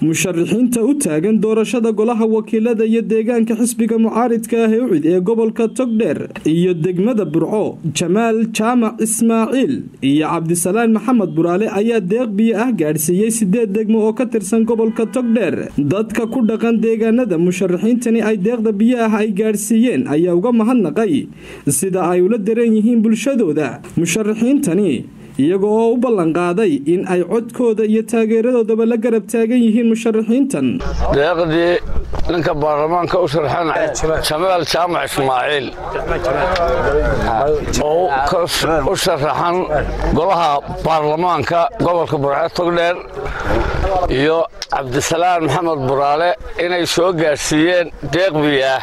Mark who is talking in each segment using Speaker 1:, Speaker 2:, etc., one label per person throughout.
Speaker 1: musharaxiinta u taagan doorashada golaha wakiilada iyo deegaanka xisbiga mucaaridka ah ee ucid ee gobolka togdheer iyo degmada burco jamaal jaamac ismaaciil iyo cabdisalaan maxamed buraale ayaa deeq biyo ah gaadhsiiyey sideed degmo oo ka tirsan gobolka togdheer dadka ku dhaqan deegaanada musharaxiintani ay deeqda biyo ah ay gaadhsiiyeen ayaa uga mahadnaqay sida ay ula dareen yihiin bulshadooda musharaxiintani iyaga oo u ballanqaaday in ay codkooda iyo taageeradoodaba la garab taagan yihiin musharaxiintan
Speaker 2: deeqdii ninka baarlamaanka u sharxan jamaal jaamac ismaaciil oo u sharaxan golaha baarlamaanka gobolka burce togdheer iyo cabdisalaan maxamed buraale inay soo gaadhsiiyeen deeq biyaah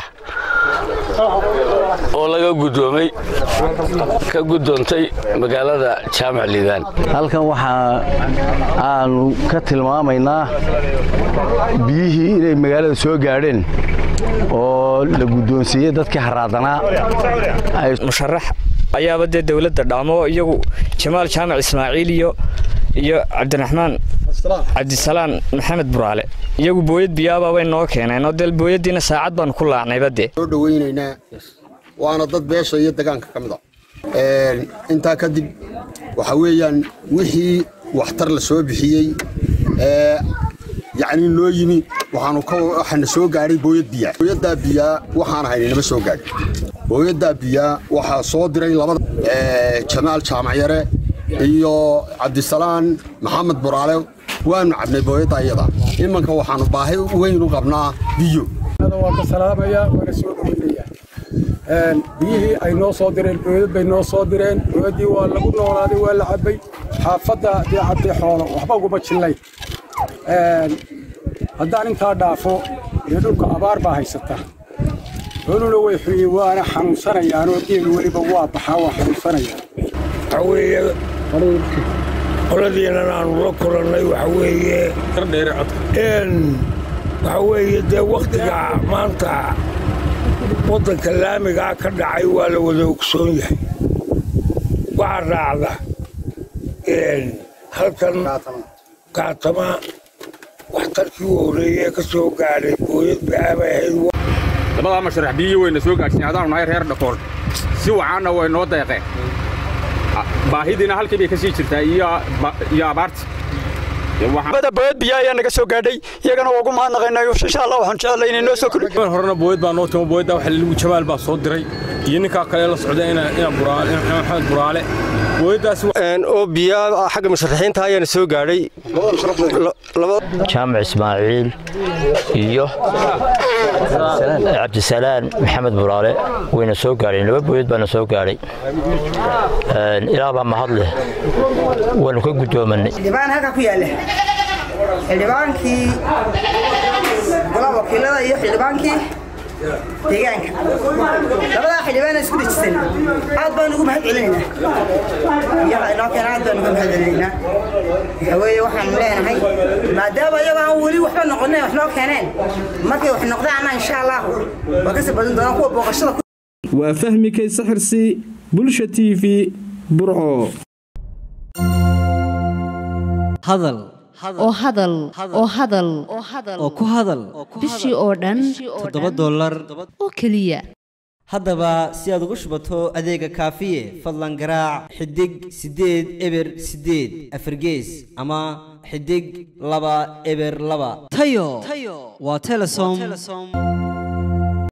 Speaker 2: oo laga gudoomay ka gudoontay magaalada jaamac liibaan
Speaker 3: halkan waxaa aanu ka tilmaamaynaa biyihii inay magaalada soo gaadheen oo la guddoonsiiyey dadkii haraadanaa
Speaker 4: musharax ayaaba dee dowladda dhaamo iyagu jamaal jaamac ismaaciil iyo iyo cabdiraxmaan cabdisalaan maxamed buraale iyagu booyad biyaaba way noo keeneen oo dee booyadiina saacad baanu ku laacnayba dee
Speaker 5: soo dhawaynaynaa waana dad beesha iyo degaanka ka mid a intaa kadib waxa weeyaan wixii waxtar la soo bixiyey ee yacni noo yimi waxaanu waxaana soo gaadhay booyad biyaa booyaddaa biyaa waxaan haynay nama soo gaadhin booyaddaa biyaa waxaa soo diray labada jamaal jaamacyare iyo cabdisalaan maxamed buraale waanu cabnay booyadda iyada imanka waxaanu baahi weyn u qabnaa biyo
Speaker 6: waan ka salaamayaa waana soo dhaweynayaa biyihii ay noo soo direen booyad bay noo soo direen booyaddii waa lagu noolaaday waa la cabbay xaafadda dee cabday xoolo waxba uguma jillay haddaan intaa dhaafo dee dhulka abaar baa haysata xooluna way xuyeen waana xanuunsanayaanoo geelu weliba waa baxaa waa xanuunsanayaan
Speaker 7: waxa weeye qoladiinan aanu la kulannay waxa weeye waxa weeye dee wakhtiga maanta waddanka laamigaa ka dhacay waa la wada ogsoon yahay waxaa raacda halkan kaatama waxtarkii u horreeyee ka soo gaadhay booyad baabay ahayd
Speaker 8: labadaa masharax biyihii wayna soo gaadhsiin adaanu nahay reer dhakool si wacaanna way noo deeqeen baahidiina halkii bay ka sii jirtaa iyo abaarti
Speaker 9: booyad biyaa ayaa naga soo gaadhay iyagana waa ugu mahadnaqaynayo insha allah waxaan jeclay inay noo soo kordhi
Speaker 10: horena booyad baa noo timo booyadda waxa lagu jamaal baa soo diray iyo ninkaa kale la socda ina maxamed buraale
Speaker 11: oo biyaa xagga musharaxiinta ayaana soo gaadhay
Speaker 12: jaamac ismaaciil iyo cabdisalaan maxamed buraale wayna soo gaadheen laba booyad baana soo gaadhay ilaa baa mahad leh waanu ka guddoomanay
Speaker 13: xildhibaan halkaa ku yaalla xildhibaankii golaha wakiilada iyo xildhibaankii deegaanka labadaa xildhibaana isku dejisan aad baan ugu mahad celinaynaa iyaga inoo keena aad baan uga mahad celinaynaa waxa weeye waxaanu leenahay maadaama iyago aan weli waxba noqonin wax noo keeneen markay wax noqdaanna insha allahu waa kasii badin doonaan kuwa booqashada
Speaker 1: waa fahmi kayse xirsi bulsha t v burco
Speaker 14: hadal
Speaker 15: oo hadal oo hadal
Speaker 14: oo ku hadal
Speaker 15: bishii oo dhan
Speaker 14: toddoba dollar
Speaker 15: oo keliya
Speaker 14: haddaba si aad ugu shubato adeega kaafiye fadlan garaac xidig siddeed eber siddeed afargees ama xidig laba eber laba tayo waa telesom